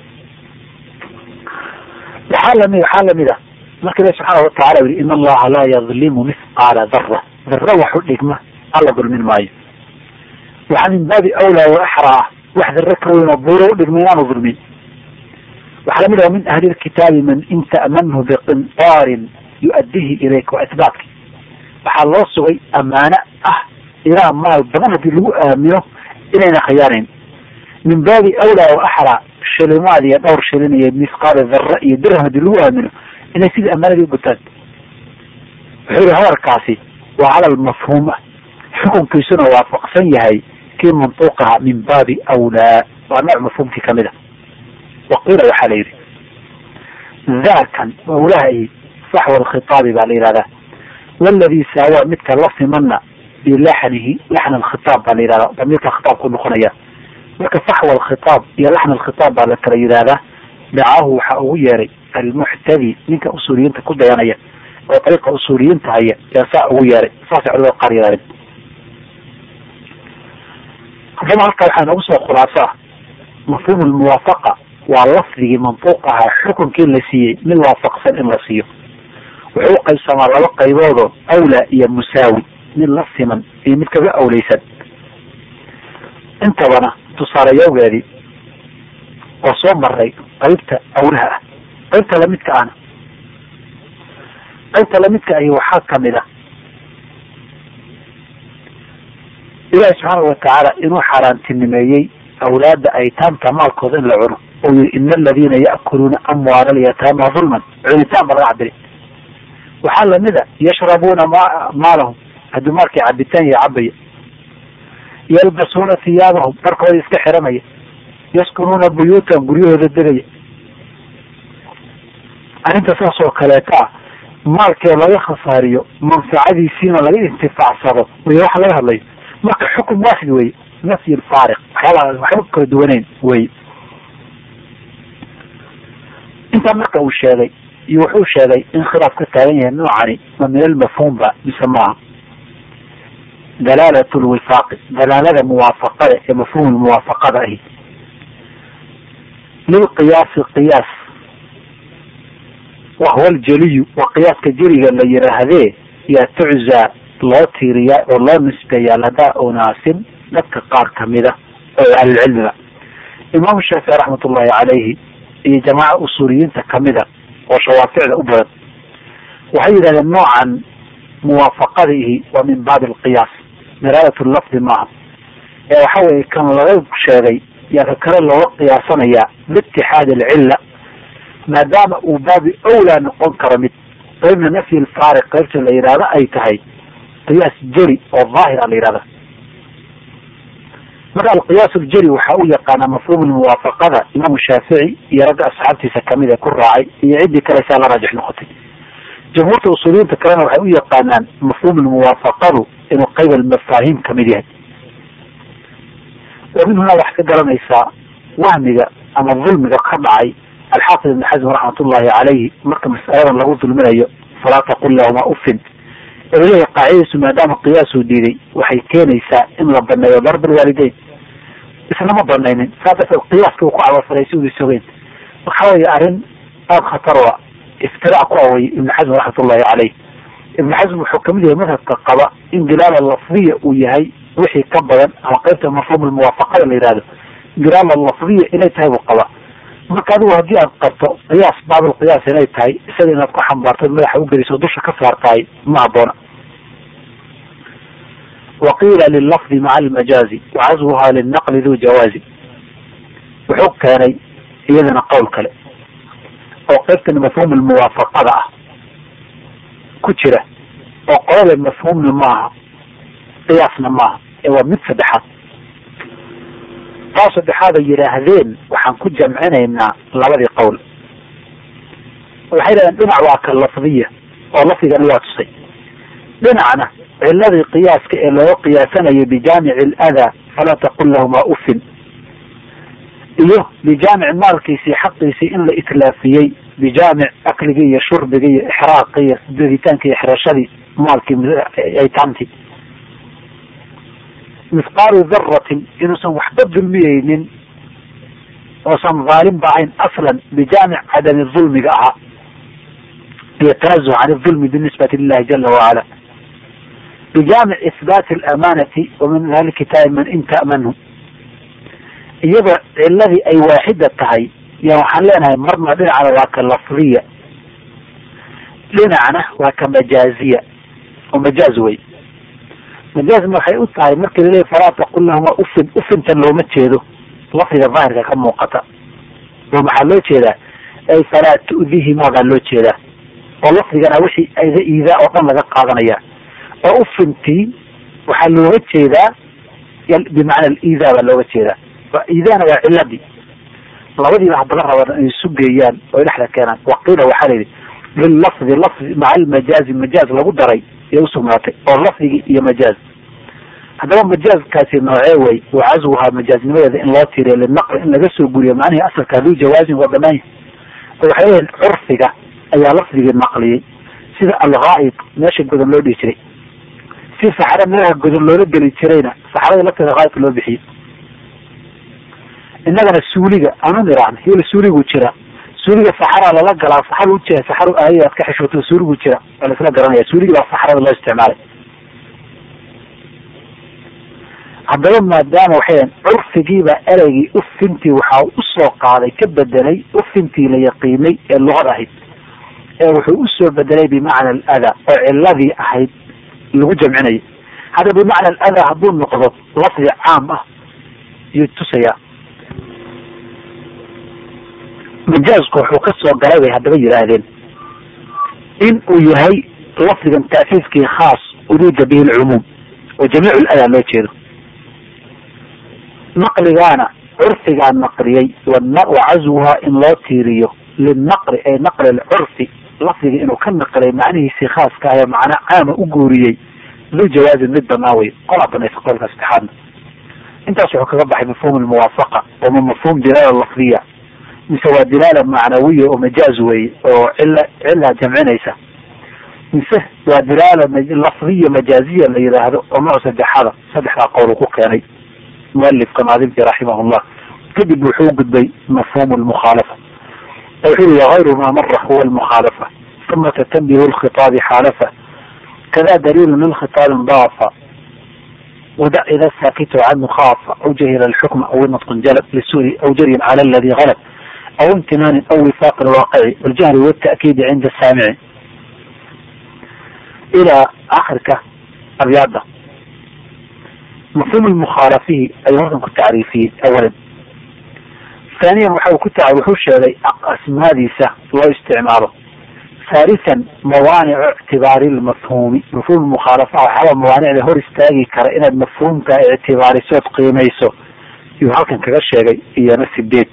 waxaa lami waxaa lamid a marka ilahi subxaana watacala yihi in allaha laa yadlimu mithqaala dara dara wax u dhigma alla dulmin maayo waxaa min baabi awlaa wa axraa ah wax dare ka weyn oo buuro u dhigma inaanu dulmin waxaa lamid ah min ahli lkitaabi man in ta'manhu biqintaarin yu-addihi ilayka waa isbaatki waxaa loo sugay amaano ah ilaa maal badan haddii lagu aamino inayna khiyaanayn min baabi awlaa wa axraa shilimaad iyo dhowr shilin iyo misqaal dara iyo dirham haddii lagu aamino inay sidii amaanadii ugutaan wuxuu yihi hadalkaasi waa hadal mafhuum ah xukunkiisuna waafaqsan yahay kii mantuuqaha min baabi awlaa waa nooc mafhuumkii kamid a waqiila waxaa la yidhi daakan awlaha saxwa alkhitaabi baa la yihahdaa waladii saawaa midka la simana bilaxnihi laxn alkhitaab baa la yihahdaa damiirka khitaabku noqonaya marka saxwa alkhitaab iyo laxn alkhitaab baa la kala yidhahdaa dacaahu waxaa ugu yeeray almuxtadi ninka usuuliyiinta ku dayanaya oo dariiqa usuuliyiinta haya yaa saa ugu yeeray saasay culamada qaar yidhahdeen haddaba halkaa waxaa noogu soo khulaaso ah mafhuum lmuwaafaqa waa lafdigii mantuuq ahaa xukunkii la siiyey mid waafaqsan in la siiyo wuxuu uqaybsamaa laba qayboodoo awlaa iyo musaawi mid la siman iyo mid kaga awleysan intabana tusaaleyawgeedii oo soo maray qaybta awlaha ah qaybta lamidka ahna qaybta lamidka ahi waxaa kamid ah ilaahi subxaanau watacaala inuu xaaraantinimeeyey awlaada aytaamta maalkooda in la cuno oo yii ina aladiina ya'kuluuna amwaala alyataama dulman cunitaan ba laga cabiri waxaa lamid a yashrabuuna ma maalahum hadduu maalkii cabitaan iyo cabaya yalbasuuna hiyaabahum dharkooda iska xiranaya yaskunuuna buyuutan guryahooda degaya arrinta saas oo kaleeta ah maalkee laga khasaariyo manfacadiisiina laga intifaacsado way waxa laga hadlayo marka xukum waaxid wey nafyi lfaariq waxyaabaa waxba kala duwaneyn wey intaa marka uu sheegay iyo wuxuu sheegay in khilaaf ka taagan yahay noocani ma min almafhuum ba mise maaha dalaalat lwifaaqi dalaalada muwaafaqada ee mafhuum muwaafaqada ahi lilqiyaasi qiyaas wahuwa aljeliyu waa qiyaaska jeliga la yiraahdee yaa tuczaa loo tiiriyaa oo loo nisbeeyaa ladaa unaasin dadka qaar kamida oo ahlulcilmiga imaamu shaafici raxmat ullahi calayhi iyo jamaaca usuuliyiinta kamida oo shawaaficda u badan waxay yidhahdeen noocan muwaafaqadihi waa min baabi alqiyaas dalaalat lafdi maaha ee waxa weye kan laga sheegay yaa ka kale looga qiyaasanayaa biitixaadi alcilla maadaama uu baabi awlaa noqon karo mid qaybna nafyi lfaariq qaybta la yidhahdo ay tahay qiyaas jeri oo daahir a la yihahda marka alqiyaas ljari waxaa u yaqaanaa mafhuum muwaafaqada imaamu shaafici iyo ragga asxaabtiisa kamid ee ku raacay iyo ciddii kaleysaa la raajix noqotay jamhuurta usuuliyiinta kalena waxay u yaqaanaan mafhuum muwaafaqadu inuu qayb almafaahiim kamid yahay wa min hunaa waxaad ka garanaysaa wahmiga ama dulmiga ka dhacay alxaafid ibn xasm raxmat ullahi calayhi marka mas'aladan lagu dulminayo falaa taqul lahuma ufin leeyahay qaacidadiisu maadaama qiyaasuu diiday waxay keenaysaa in la baneeyo darb alwaalideyn isna ma banaynin saa darteed qiyaaska uu ku cabafaray si uda sogeyn waxa weeye arrin aada khatar a iftiraac ku away ibn xasm raxmat ullahi caleyh ibn xasm wuxuu kamid yahay madhabka qaba in dilaala lafdiya uu yahay wixii ka badan ama qaybta mafhuum muwaafaqada la yihahdo dilaala lafdiya inay tahay buu qaba marka adigu haddii aad qabto qiyaas baablqiyaas inay tahay isaga inaad ku xambaartad madaxa ugeliso dusha ka saartahay ma haboona waqiila lilafdi maca almajaazi wacasbuha linaqli du jawaazi wuxuu keenay iyadana qowl kale oo qaybtan mafhuum muwaafaqada ah ku jira oo qolada mafhuumna maaha qiyaasna maaha ee waa mid saddexaad taa saddexaad ay yidhaahdeen waxaan ku jamcinaynaa labadii qowl waxay yidhahdeen dhinac waa ka lafdiya oo lafdigana waa tusay dhinacna ciladii qiyaaska ee looga qiyaasanayo bijaamici aladaa falaa taqul lahuma ufin iyo bijaamic maalkiisii xaqiisii in la itlaafiyey bijaamic akligii iyo shurbigii iyo ixraaqii iyo daditaanki iyo xirashadii maalkii aytaamtii mithqaalu daratin inuusan waxba dulmiyeynin oosan dhaalim ba ahayn aslan bijaamic cadami dulmiga ahaa iyo tanazuh can dulmi binisbati lilahi jala wacala bijaamic ihbaati alamanati wa min ahli kitaabi man in ta'manhu iyadoo ciladii ay waaxida tahay ya waxaan leenahay marna dhinacna waa ka lafdiya dhinacna waa ka majaaziya oo majaaz wey majaazna waxay u tahay markii laleeyahy falaa taqul lahuma ufin ufintan looma jeedo lafdiga daahirka ka muuqata oo maxaa loo jeedaa ay falaa tu'dihimaa baa loo jeedaa oo lafdigana wixii ayda iidaa oo dhan laga qaadanaya oo ufintii waxaa looga jeedaa bimacna aliidaa baa looga jeedaa iidaana waa ciladii labadiiba hadaba rabaan inay isu geeyaan oo ay dhexda keenaan waqiila waxaa la yidhi lilafdi lafdi maca almajaazi majaaz lagu daray ee usugnaatay oo lafdigii iyo majaaz haddaba majaazkaasi noocee way wa caswuhaa majaaznimadeeda in loo tiiriyo linaqli in laga soo guriyo macnihii asalka haduu jawaazin waa banaan yahay oo waxay leeyihin curfiga ayaa lafdigii naqliyey sida alghaa'id meesha godan loo dhihi jiray si saxare meelaha godan loola geli jirayna saxarada lafteeda haa'idka loo bixiyey innagana suuliga aanu iraan hil suuligu jira suuliga saxaraa lala galaa saxar ujia saxar aay aad ka xishooto suuligu jira waa laisla garanaya suuligi baa saxarada loo isticmaalay haddaba maadaama waxay curfigiiba ereygii ufintii waxaa usoo qaaday ka bedelay ufintii la yaqiinay ee luqad ahayd ee wuxuu usoo bedelay bimacna aladaa oo ciladii ahayd lagu jamcinayay hadda bimacna aladaa hadduu noqdo lafdi caam ah yuu tusayaa majaazku wuxuu ka soo galay bay haddaba yidhaahdeen in uu yahay lafdigan ta'siiskii khaas uruuda bihi lcumuum oo jamiic ladaa loo jeedo naqligaana curfigaa naqliyey wacaswuhaa in loo tiiriyo linaqli ay naqli lcurfi lafdiga inuu ka naqlay macnihiisii khaaska ah ee macna caama u guuriyey lu jawaazin mid banaa wey qolaa banaysa qolka saddexaadna intaas wuxuu kaga baxay mafhuum lmuwaafaqa oo ma mafhuum dilaala lafdiya mise waa dilaala macnawiya oo majaaz weye oo cila cilaa jamcinaysa mise waa dilaala lafdiya majaaziya la yidhaahdo oo nooc saddexada saddexdaa qowl ku keenay mualifka naadimki raximahullah kadib wuxuu gudbay mafhum lmukhaalafa wuxuu yihi wagayru ma mara huwa lmukhaalafa uma tatanbihu lkhitaabi xaalafa kada daliilu lilkhitaabi daafa wadac ida saakitu canhu khaafa aw jahila alxukma aw natqun jalab lisuri aw jaryin cala aladi galab aw imtinaanin aw wifaaq lwaaqici waljahri watakiidi cinda saamici ilaa akhirka abyaada mafhum lmukhaalafihi ayuu halkan ku tacriifiyey awalan haaniyan waxa ku ta wuxuu sheegay asmaadiisa loo isticmaalo haalisan mawaanicu ictibaari lmafhuumi mafhum mukhaalafa waxaaba mawaanicda hor istaagi kara inaad mafhuumka ictibaarisood qiimayso yuu halkan kaga sheegay iyona sideed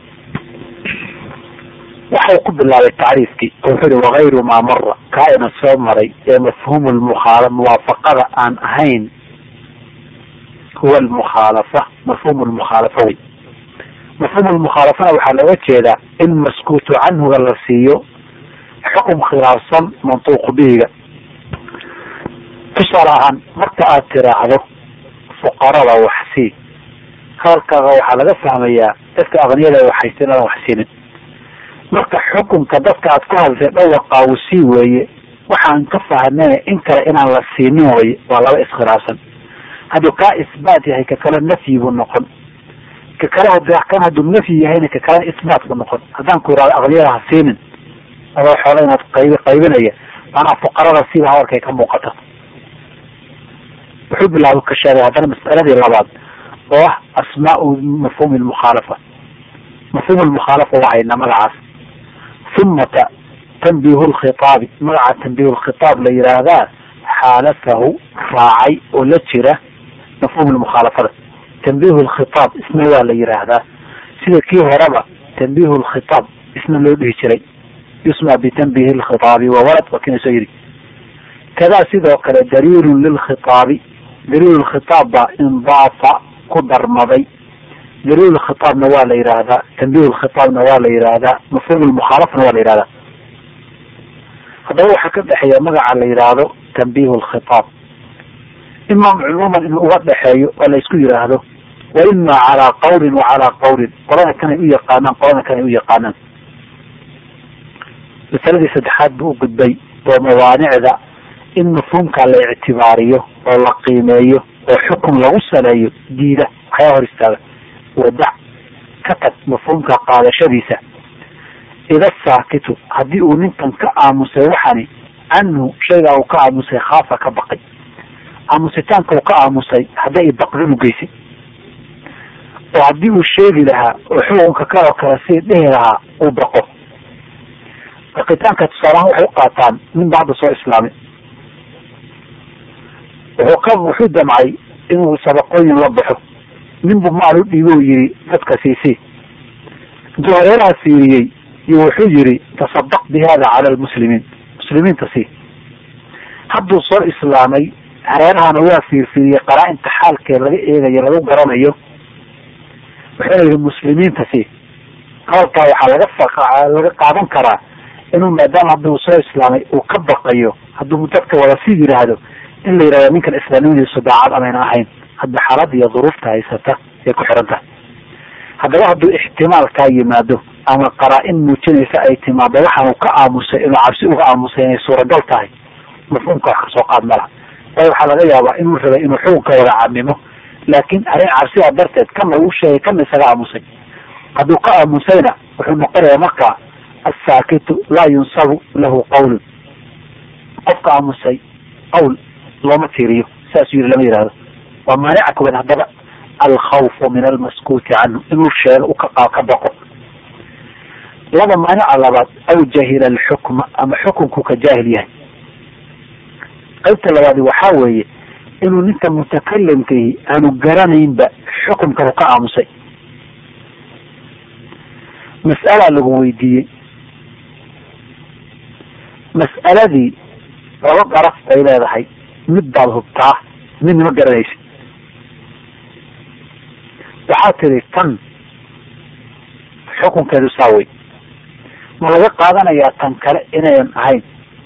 waxau ku bilaabay tacriifkii oo wuxuu ihi wakayru maa mara kaa ina soo maray ee mafhuumu lmukhaala muwaafaqada aan ahayn huwa almukhaalafa mafhuumu lmukhaalafa wey mafhuumu lmukhaalafana waxaa looga jeedaa in maskuutu canhuga la siiyo xukum khilaafsan mantuuq bihiga tusaale ahaan marka aad tiraahdo fuqarada waxsii hadalkaaga waxaa laga fahmayaa dadka aqniyada waxaysta inaadan wax siinin marka xukunka dadka aad ku hadltay dhawaqaa uu sii weeye waxaan ka fahnay in kale inaan la siinin weye waa laba iskhilaafsan hadduu kaa isbaat yahay ka kale nafyi buu noqon ka kale kan hadduu nafyi yahayna ka kalena isbaat buu noqon haddaan ku irahdo aqniyada ha siinin adoo xoola inaad qayb qaybinaya maanaa fuqarada siba hadalkay ka muuqata wuxuu bilaaba ka sheegay haddana mas'aladii labaad oo ah asmaau mafhuumi lmukhaalafa mafhuum lmukhaalafa waa hayna magacaas humata tanbiihu lkhitaabi magaca tanbiihu lkhitaab la yidhaahdaa xaalafahu raacay oo la jira mafhuum lmukhaalafada tanbiihu lkhitaab isna waa la yidhaahdaa sida kii horeba tanbiihu lkhitaab isna loo dhihi jiray yusma bitanbiihi lkhitaabi wa walad waa kina soo yidhi kadaa sidoo kale daliilun lilkhitaabi daliil khitaab baa indaafa ku darmaday daliil khitaabna waa la yidhaahdaa tanbiih khitaabna waa la yidhaahdaa mafhuum lmukhaalafana waa la yidhahdaa haddaba waxaa ka dhexeeya magaca la yidhaahdo tanbiih lkhitaab ima cumuuman in uga dhexeeyo oo la isku yidhaahdo wa ima calaa qawlin wa calaa qawlin qolada kanay u yaqaanaan qolada kanay u yaqaanaan masaladii saddexaad buu u gudbay oo mawaanicda in mafhuumka la ictibaariyo oo la qiimeeyo oo xukun lagu saleeyo diida waxyaa hor istaaga wadac ka tag mafhuumka qaadashadiisa ida saakitu haddii uu ninkan ka aamusay waxani canhu shaygaa uu ka aamusay khaafa ka baqay aamusitaanka uu ka aamusay hadday i baqdin u geysay oo haddii uu sheegi lahaa oo xukunka kaloo kale sii dhihi lahaa uu baqo baqitaanka tusaalahaan waxay u qaataan nin ba hadda soo islaamay wuxuu ka wuxuu damcay inuu sadaqooyin la baxo nin buu maal u dhiibo u yihi dadka siisii intuu hareeraha fiiriyey iyo wuxuu yihi tasadaq bi hada cala lmuslimiin muslimiinta sii hadduu soo islaamay hareerahana waa fiirfiiriyey qaraa-inta xaalkee laga eegayo lagu garanayo wuxuuna yihi muslimiinta sii hadalkaa waxaa laga laga qaadan karaa inuu maadaama hadduu soo islaamay uu ka baqayo hadduu dadka wada sii yidhaahdo in la yidhahdo ninkan islaamnimadiisu daacad amayna ahayn hadda xaalada iyo duruufta haysata ay ku xiran tahay haddaba hadduu ixtimaal kaa yimaado ama qaraa-in muujinaysa ay timaado waxaanu ka aamusay inuu cabsi uga aamusay inay suuragal tahay mafhuumka wax kasoo qaad malaha waayo waxaa laga yaabaa inuu rabay inuu xukunka wada caamimo laakiin arrin cabsidaa darteed kana uu sheegay kana isaga aamusay hadduu ka aamusayna wuxuu noqonayaa marka assaakitu laa yunsabu lahu qawlun qofka aamusay qawl looma tiiriyo saasuu yiri lama yihahdo waa maanica kuban haddaba alkhawfu min almaskuuti canhu inuu sheego u ka ka baqo laba maanica labaad aw jahila alxukma ama xukunku ka jaahil yahay qaybta labaadi waxaa weeye inuu ninka mutakalimkaihi aanu garanaynba xukumkanu ka aamusay mas'alaa lagu weydiiyey mas'aladii laba daraf bay leedahay mid baad hubtaa midna ma garanaysa waxaa tiri tan xukunkeedu saawey ma laga qaadanayaa tan kale inayan ahayn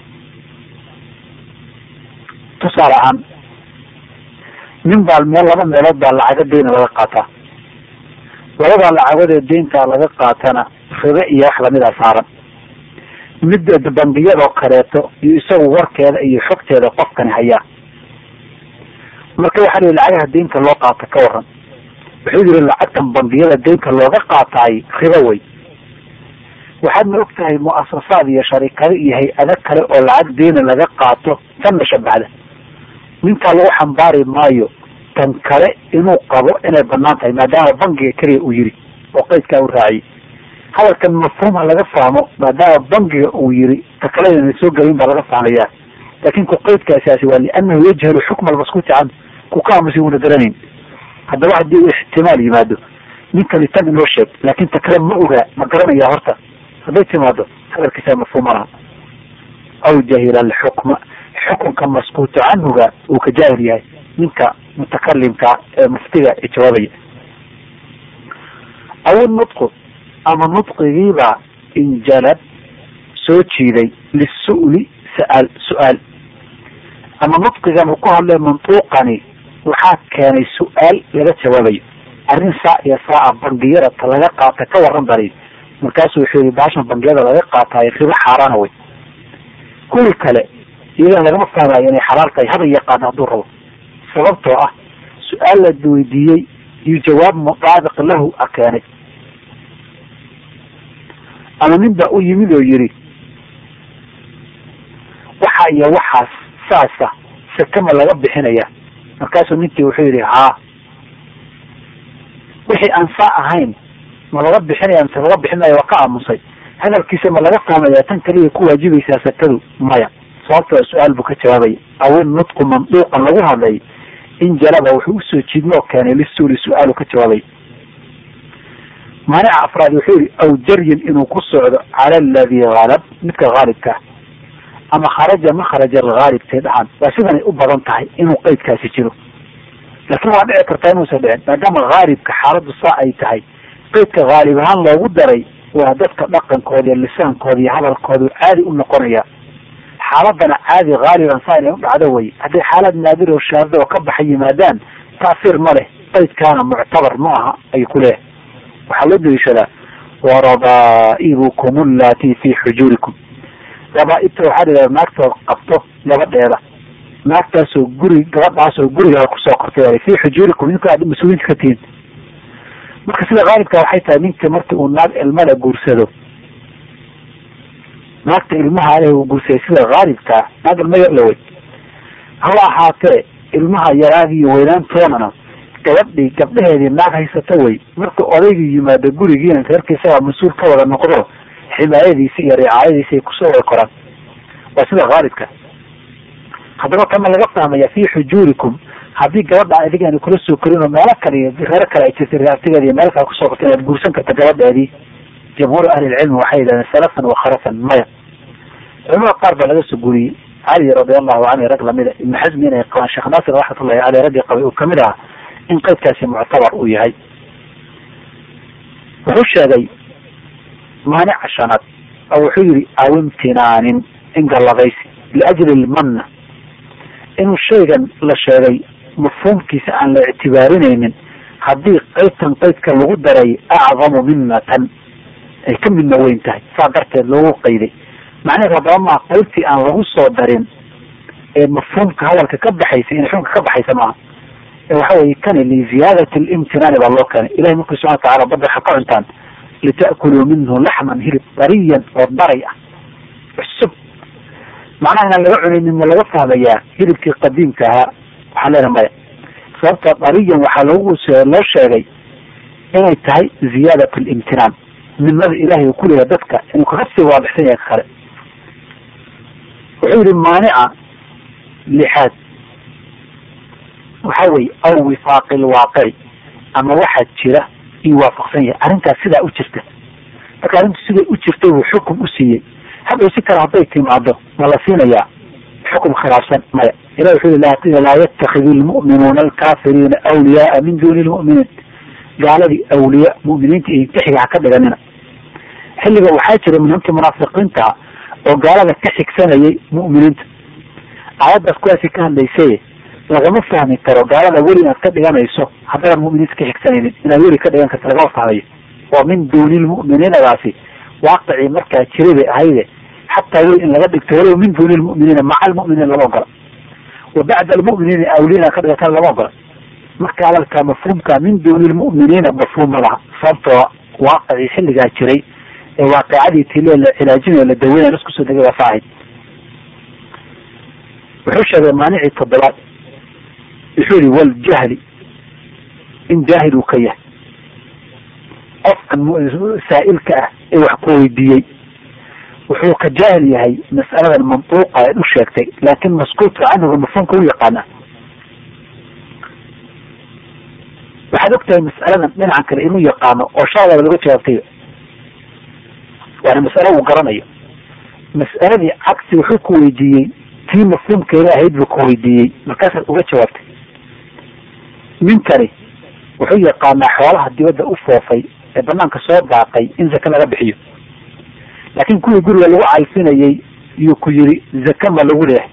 tusaale ahaan nin baa meel laba meelood baa lacago deyna laga qaataa labadaa lacagoodee deyntaa laga qaatana ribe iyo wax lamida saaran mid bangiyadoo kaleeto iyo isagu warkeeda iyo xogteeda qofkani hayaa marka waxaa lihi lacagaha deynka loo qaata ka waran wuxuu yihi lacagtan bangiyada deynka looga qaataay ribo wey waxaadna og tahay muasasaad iyo sharikado iyo hay-ado kale oo lacag deyna laga qaato tanna shabahda ninkaa lagu xambaari maayo tan kale inuu qabo inay banaan tahay maadaama bangiga keliya uu yiri oo qeydkaa u raaciyey hadalkan mafhuumha laga fahmo maadaama bangiga uu yiri ta kale inana soo gelin baa laga fahmayaa laakin ku qeydkaasiaasi waa lianahu yajhalu xukma almaskuuti canhu ku ka aamusay una garanayn haddaba haddii uu ixtimaal yimaado ninkani tan inoo sheeg laakin ta kale ma ogaa ma garanaya horta hadday timaado hadalkiisa mafhuum laha aw jahila alxukma xukunka maskuutu canhuga uu ka jaahil yahay ninka mutakalimka ee muftiga ee jawaabaya aw nutqu ama nutqigiibaa injalab soo jiiday lisu'li sa'aal su-aal ama nutqigan uu ku hadlay mantuuqani waxaa keenay su-aal laga jawaabayo arrin saa iyo saaca bangiyada ta laga qaata ka waran bari markaasuu wuxuu yihi baashan bangiyada laga qaataay ribo xaaraana wey kuwii kale iyadan lagama fahmayo inay xalaal tahay haba yaqaano hadduu rabo sababtoo ah su-aal la weydiiyey iyo jawaab mutaabiq lahu a keenay ama nin baa u yimid oo yidhi waxa iyo waxaas saasa sakama laga bixinaya markaasuu ninkii wuxuu yidhi haa wixii aan saa ahayn ma laga bixinaya mise laga bixinaya waa ka aamusay hadalkiisa ma laga fahmaya tan kaliya ku waajibaysaa sakadu maya sababtoo su-aal buu ka jawaabaya awin nutqu manduuqan lagu hadlay in jalaba wuxuu usoo jiidmo oo keenay lisuuli su-aalu ka jawaabay maanica afraad wuxuu yihi aw jaryin inuu ku socdo cala aladi halab midka haalibka ama kharaja makhraja alghaalibtay dhaxan waa sidanay u badan tahay inuu qeydkaasi jiro laakiin waa dhici kartaa inuusan dhicin maadaama haalibka xaaladdu saa ay tahay qeydka haalib ahaan loogu daray waa dadka dhaqankooda iyo lisaankooda iyo hadalkoodu caadi u noqonaya xaaladana caadi haaliban saa inay u dhacdo way hadday xaalad naadir oo shaada oo ka baxa yimaadaan taasiir ma leh qeydkaana muctabar ma aha ayuu ku leeyahay waxaa loo daliishadaa warabaa'ibukum allati fi xujuurikum rabaaibta waxaa la naagtood qabto gabadheeda naagtaasoo guri gabadhaasoo gurigaa kusoo kortay fi xujuurikum ninka aad mas-uuliinta ka tihiin marka sida haalibka waxay tahay ninka marki uu naag ilmada guursado naagta ilmaha leh uu guursaday sida haalibkaa naag ilma yar lawey haba ahaatee ilmaha yaraagi iyo weynaantoonana gabadhii gabdhaheedii naag haysata wey marka odaygii yimaado gurigiina reerkiisagaa mas-uul ka wada noqdo ximaayadiisi iyo ricaayadiisi ay kusoo wada koraan waa sida haalibka haddaba kama laga fahmaya fi xujuurikum haddii gabadha adigaani kula soo korin oo meelo kale iyo reero kale ay jirtay reertigeeda iyo meel kale kusoo korta inaad guursan karta gabadheedii jamhuur ahlilcilmi waxay yidhahdeen salafan wa kharafan maya culamada qaar baa laga soo guriyey cali radiallahu canhu rag lamida ibnu xasmi inay qabaan sheekh naasir raxmatullahi caleyh raggii qabay uu kamid ahaa in qeydkaasi muctabar uu yahay wuxuu sheegay maanica shanaad oo wuxuu yihi aw imtinaanin in galladaysi liajli lmanna inuu shaygan la sheegay mafhuumkiisa aan la ictibaarinaynin haddii qeydtan qeydka lagu daray acdamu minnatan ay ka midna weyn tahay saa darteed loogu qayday macnaheed haddaba maa qeybtii aan lagu soo darin ee mafhuumka hadalka ka baxaysa in xukunka ka baxaysa maaha waxa weye kani liziyaadati limtinaani baa loo keenay ilahi markii subxana watacala badda waxa ka cuntaan lita'kuluu minhu laxman hilib dariyan oo daray ah cusub macnaha inaan laga cunaynin ma laga fahmayaa hilibkii qadiimka ahaa waxaan leedahay maya sababta dariyan waxaa loogu loo sheegay inay tahay ziyaadat limtinaan midnada ilahay uu kuleeyahay dadka inuu kaga sii waadixsan yahay ka kale wuxuu yihi maanica lixaad waxa weye aw wifaaqi lwaaqici ama waxaa jira iyuu waafaqsan yahay arrintaas sidaa u jirta marka arrintu siday u jirtay buu xukum u siiyey hadhow si kale hadday timaado ma la siinayaa xukum khilaafsan maya ilah wuxuu yhi laa yatakid lmu'minuuna alkaafiriina awliyaaa min duni lmu'miniin gaaladii awliya mu'miniinta iyo intixiga ha ka dhiganina xilliga waxaa jira nimankii munaafiqiinta oo gaalada ka xigsanayay mu'miniinta aayaddaas kuwaasi ka hadlaysaye lagama fahmi karo gaalada weli inaad ka dhiganayso haddaadan mu'miniinta ka xigsanaynin inaad weli ka dhigan karta lagama fahmayo oo min duuni lmu'miniinadaasi waaqicii markaa jiray bay ahayde xataa weli in laga dhigto walow min duuni lmu'miniina maca almu'miniin lama ogola wa bacda almu'miniina awliya inaad ka dhigatana lama ogola marka hadalka mafhuumka min duuni lmu'miniina mafhuum ma laha sababtoo waaqicii xilligaa jiray ee waaqicadii tile la cilaajinayo la daweynaya las kusoo degay waa saahayd wuxuu sheegay maanicii toddobaad wuxuu yihi waljahli in jaahil uu ka yahay qofkan saa'ilka ah ee wax ku weydiiyey wuxuu ka jaahil yahay mas'aladan mantuuqa eed u sheegtay laakin maskuutka canhuga mafhuumka u yaqaana waxaa waxaad ogtahay mas'aladan dhinacan kale inuu yaqaano oo shaadaba laga jawaabtay waana mas'alo uu garanayo mas'aladii cagsi wuxuu ku weydiiyey tii mafhuumkeeda ahayd buu ku weydiiyey markaasaad uga jawaabtay ninkani wuxuu yaqaanaa xoolaha dibadda u foofay ee banaanka soo daaqay in zake laga bixiyo laakiin kuwii guriga lagu calfinayay yuu ku yiri zake ma lagu leehay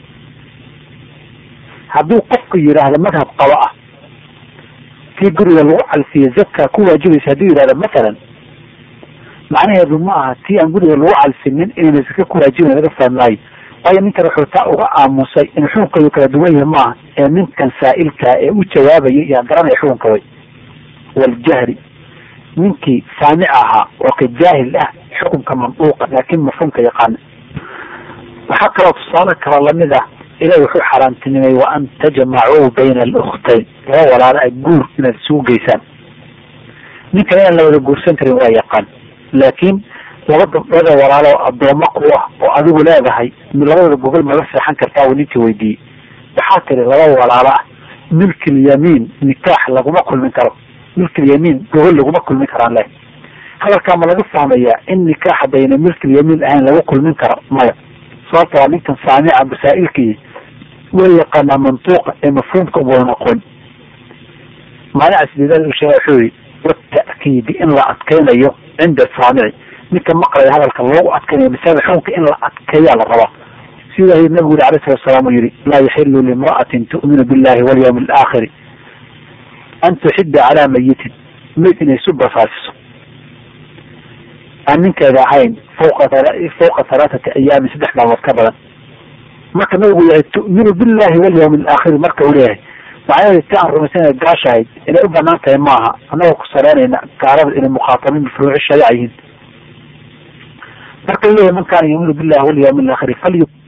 hadduu qofku yidhaahdo madhab qabo ah kii guriga lagu calfiye zaka ku waajibaysa hadduu yidhahdo mathalan macnaheedu ma aha tii aan guriga lagu calfinin inayna zake ku waajibayn laga fahmaayo waayo ninkan wuxuu taa uga aamusay in xukunkeedu kala duwan yahay maaha ee ninkan saa'ilkaa ee u jawaabaya yaa garanaya xukunka way waljahri ninkii saamic ahaa oo ka jaahil ah xukunka manduuqa laakin mafhuumka yaqaana waxaa kaloo tusaale kala lamid ah ilahi wuxuu xaaraantinimay wa an tajmacuu bayna aluktayn laba walaalo a guur inaad isugu geysaan ninkan inaan la wada guursan karin waa yaqaan laakiin laba gabdhoodee walaalo addooma ku ah oo adigu leedahay labadooda gogol mala seexan kartaa uu ninkii weydiiyey waxaa tiri laba walaalo ah milkilyamiin nikaax laguma kulmin karo milkilyamiin gogol laguma kulmin karaan leh hadalkaa ma laga fahmayaa in nikaax haddayna milkilyamiin ahayn lagu kulmin karo maya sababta waa ninkan saamica masaa'ilkii way yaqaanaa mantuuqa ee mafhuumka umada noqon maanica sideedaad uu sheega wuxuu yihi wata'kiidi in la adkaynayo cinda saamici ninka maqlaya hadalka loogu adkaynayo masalada xukunka in la adkeeyaa la rabaa sida nabigu yiri alayh salatu salaam uu yihi laa yaxilu limra'atin tu'minu billahi walyawmi alaakhiri an tuxida calaa mayitin mayd inay isu basaasiso aan ninkeeda ahayn fawqa fawqa halaathati ayaamin saddex maalmood ka badan marka nabigu yahay tu'minu billahi walyawmi alaakhiri marka uu leeyahay macnaheedu ti aan rumaysana gaashahayd inay u banaan tahay maaha annagoo ku saleynayna gaalada inay mukhaatabiin bifuruuci shariica yihiin marka leeyahay man kaana yuuminu billahi walyawmi alaakhiri falyu